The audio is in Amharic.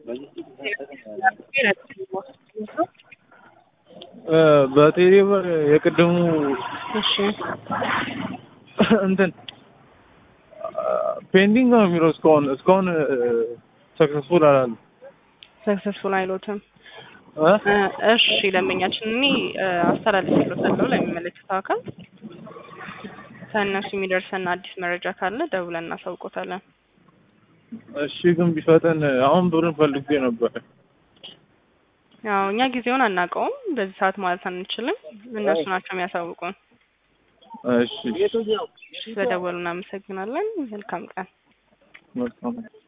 በቴሌ ብር የቅድሙ እሺ እንትን ፔንዲንግ ነው የሚለው እስካሁን እስካሁን ሰክሰስፉል አላለም። ሰክሰስፉል አይሎትም። እ? እሺ ደንበኛችን እኔ አስተላልፍልዎታለሁ ለሚመለከተው አካል ከእነሱ የሚደርሰን አዲስ መረጃ ካለ ደውለን እናሳውቆታለን። እሺ ግን ቢፈጠን አሁን ብሩን ፈልጌ ነበር። ያው እኛ ጊዜውን አናውቀውም፣ በዚህ ሰዓት ማለት አንችልም። እነሱ ናቸው የሚያሳውቁን። እሺ ስለደወሉ እናመሰግናለን። መልካም ቀን። መልካም